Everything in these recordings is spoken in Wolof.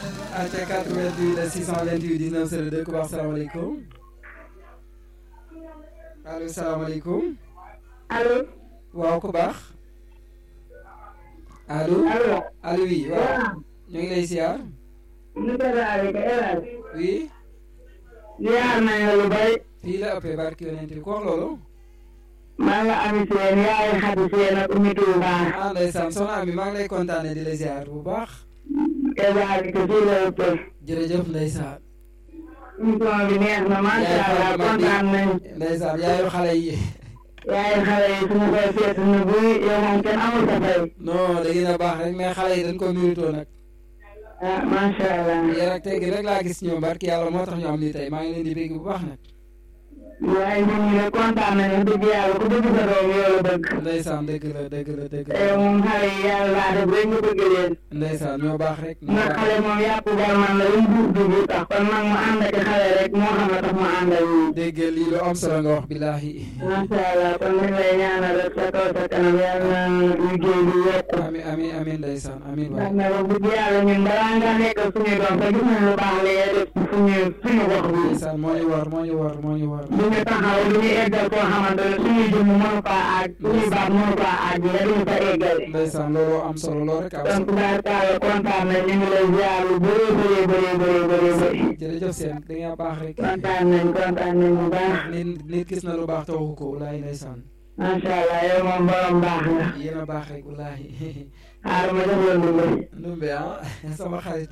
aca 88 la 628 19 02 ku baax salaamaaleykum allo salaamaaleykum allo. waaw ku baax allo allo. allo oui waaw ñu ngi lay siyaar monsieur Daara El Hadj. oui ziar nañ la lu bari. fii la ëppee barki yonent bi ku wax loolu maa nga ami seen yaay xadi seen ak Oumy Touba. ah ndeysaan soxna Ami maa ngi lay kontaane di la siyaar bu baax El Hadj que fii la ëppee. jërëjëf ndeysaan émission bi neex na macha allah kontaan nañ. ndeysaan yaayu xale yi yaay xale yi suñu koy seet na bu yow moom kenn amul sa fay. non da ngeen a baax rek mais xale yi dañ ko méritoo nag ah macha allah. yar ak teggi rek laa gis ñoom barki yàlla moo tax ñu am lii tey maa ngi leen di bégg bu baax nag waaye ñun ñu ne kontaan nañu wax dëgg yàlla ku bëgg sa doom yow la bëgg. ndeysaan dëgg la dëgg la dëgg te la moom xale yi yàlla laa def rek nga bëgg leen. ndeysaan ñoo baax rek ñoo ndax baax xale moom yàpp garman la lu mu buur dugg tax kon nag mu ànd ak xale rek moo xam ne tax mu ànd ak ñun. dégg lii lu am solo nga wax billaahi macha allah kon dañ lay ñaanal rek sa kaw sa kanam yàlla na liggéey bi yokk. ami ami amin ndeysaan amin ndax waay ne wax dëgg yàlla ñun balaa nga nekk suñu doom te gis nañ lu baax li ngay def suñu suñu gox bi. ndeysaan moo ñu war moo ñu war moo ñu war du ñu taxaw du ñu eggal koo xamante ne suñuy jëmm mënu faa àgg suñuy baat mënu faa àgg nga duñu fa eggale. ndeysaan loolu am solo loolu rek am donc solo daal kaala kontaan nañ ñu ngi lay ziar lu bëree bëree bëree bëree bëree bëri. jërëjëf seen da nga baax rek kontaan nañ kontaan nañ bu baax. nit nit gis na lu baax te waxu ko wallaahi ndeysaan macha allah yow moom borom baax nga. yéen a baax rek wallaahi xaaral ma jox la ndumbe. ndumbe ah sama xarit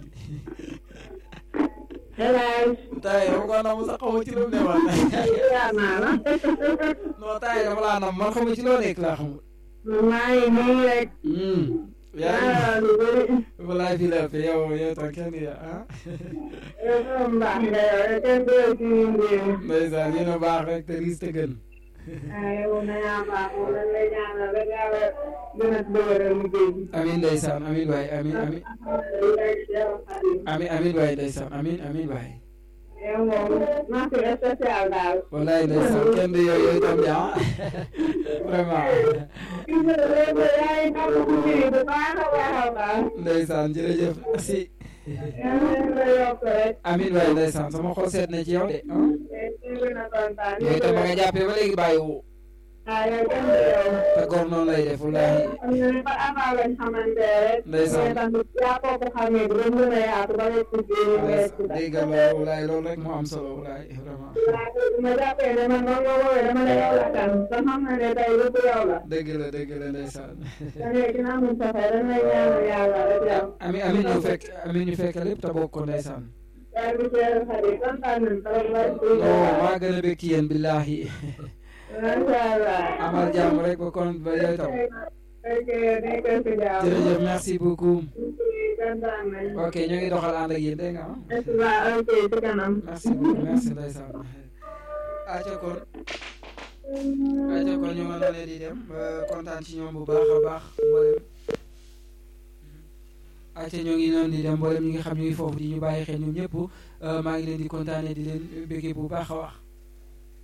hélas. tay dama ko nam sax xaw ma ci lu mu ne woon ziar naa la. non tay dama laa nam man xaw ma ci loo nekk laa xamul maa ngi nii rek. yaa yaa lu bëri. ngi wallaahi fii la ëpp yow yow tam kenn ya ah yow borom baax nga yow rek kenn du la ci mbir mi. ndeysaan yéen a baax rek te riis te gën ah yow na yaa baax moom dañ lay ñaanal rek yàlla gën a dëgëral liggéey bi. amin ndeysaan amin waay amin amin amin amin waay ndeysaan amin amin waay yow moom mention spéciale daal. wallaay ndeysaan kenn du yow yow itam ja vraiment gis nga léegi yaa ngi xam ci mbir yi bu baax a baax a baax. ndeysaan jërëjëf merci yàlla leen la yokk rek. amin waay ndeysaan sama xol seet na ci yow de ah te ñu gën a kontaan. yow itam ba nga jàppee ba léegi bàyyiwu ah yow kenn du yow. te góor noonu lay def wallaahi am na ne ba avant lañ xamante rek. Ndeysaan. mais tamit yaa ko ko xamee ba mu gën a yaatu ba léegi ci biir wér ci dégg nga loolu wallaahi loolu rek moo am solo wallaahi vraiment bu ma jàppee ne man noonu nga woowee dama ne yow la kan te xam na ne tey lépp yow la. dëgg la dëgg la ndeysaan da ngay dina amul sa fay dañ lay ñaanal yàlla rek yow. amin amin ñu fekk amin ñu fekk lépp te bokk ko ndeysaan yaa ngi seetlu xarit yi kontaan nañ trop ba. non maa gën a bëgg ci yéen billaahi macha allah. amal jàmm rek ba kon ba yow itam ok nekkal si jàmm. jërëjëf merci beaucoup kontaan nañ. ok ñoo ngi doxal ànd ak yéen dégg nga ah waaw ok ci kanam. merci beaucoup merci ndeysaan aca kon aca kon ñu mën na leen di dem ba kontaan ci ñoom bu baax a baax mboolem aca ñoo ngi noonu di dem mboolem ñi nga xam ñu ngi foofu di ñu bàyyi xel ñoom ñëpp maa ngi leen di kontaane di leen béggee bu baax a wax